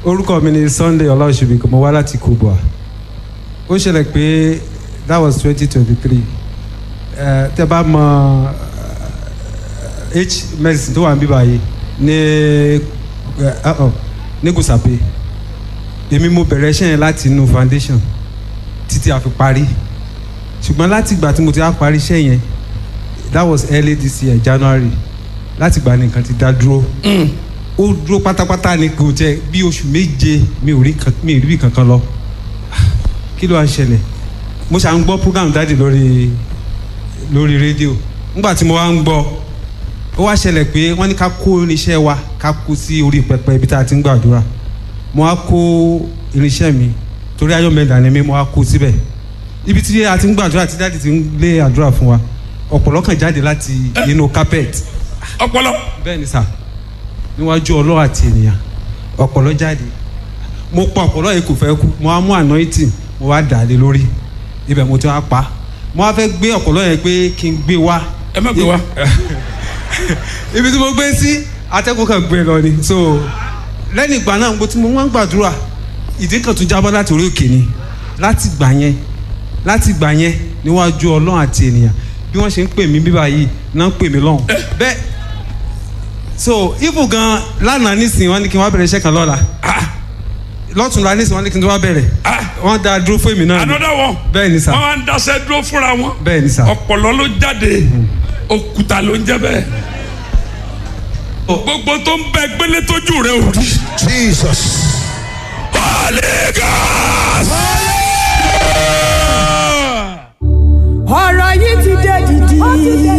orúkọ mi ni Sunday ọláòṣèbí mo wá láti Kubwa ó ṣẹlẹ̀ pé that was twenty twenty three tẹ bá mọ eh, h medicine tó wà ní bíbá yìí ní eh, uh-oh, ní Gùsàpè èmi mo bẹ̀rẹ̀ iṣẹ́ yẹn láti inú foundation títí a fi parí ṣùgbọ́n láti ìgbà tí mo ti á parí iṣẹ́ yẹn that was early this year January láti ìgbà nìkan ti dá dúró ó dúró pátápátá ni kò jẹ bí oṣù méje mi ò rí kan mi ò rí bí kankan lọ kí ló wá ń ṣẹlẹ̀ mo ṣà ń gbọ́ program dáàdì lórí lórí rédíò nígbà tí mo wá ń gbọ́ ó wá ṣẹlẹ̀ pé wọ́n ní ká kó irinṣẹ́ wa ká kó sí orí pẹpẹ ibi tá a ti ń gbàdúrà mo wá kó irinṣẹ́ mi torí ayọ̀mẹ̀dà ni mi mo wá kó síbẹ̀ ibi tí a ti ń gbàdúrà tí dáàdì ti ń lé àdúrà fún wa ọ̀pọ̀lọ́ kan jáde láti inú carpet ọpọlọ bẹ́ẹ̀ ni sà níwájú ọlọ́run àti ènìyàn ọ̀pọ̀lọ́ jáde mo pa ọ̀pọ̀lọ́ yìí kò fẹ́ kú mo wá mú anointing mo wá dà á lé lórí ibẹ̀ mo ti wá pa mo wá fẹ́ gbé ọ̀pọ̀lọ́ yẹn pé kí n gbé wá ẹ má gbé wa ibi tí mo gbé sí atẹ́kùn kan gbé lọ ni so lẹ́yìn ìgbà náà mo ti mo wọ́n gbàdúrà ìdí kan tún jábọ́ láti orí òkè ni láti gbà yẹn láti gbà yẹn níwájú ọlọ́run àti ènìyàn bí wọ́n ṣe ń pè mí bíbá yìí náà ń pè mí lọ́hùn bẹ́ẹ̀ so ibu gan lánàá nísìnyí wọ́n ní kí n wá bẹ̀rẹ̀ iṣẹ́ kan lọ́la lọ́tùnla nísìnyí wọ́n ní kí n tó wá bẹ̀rẹ̀ wọ́n dá dúró fún èmi náà ni another one bẹ́ẹ̀ ni sà wọn máa ń daṣẹ́ dúró fúnra wọn bẹ́ẹ̀ ni sà ọpọlọ ló jáde òkúta ló ń jẹ bẹ́ẹ̀ gbogbo tó ń bẹ gbélé tójú rẹ ò rí Jesus. Holy Ghost. ọ̀rọ̀ yìí ti dé dìdì.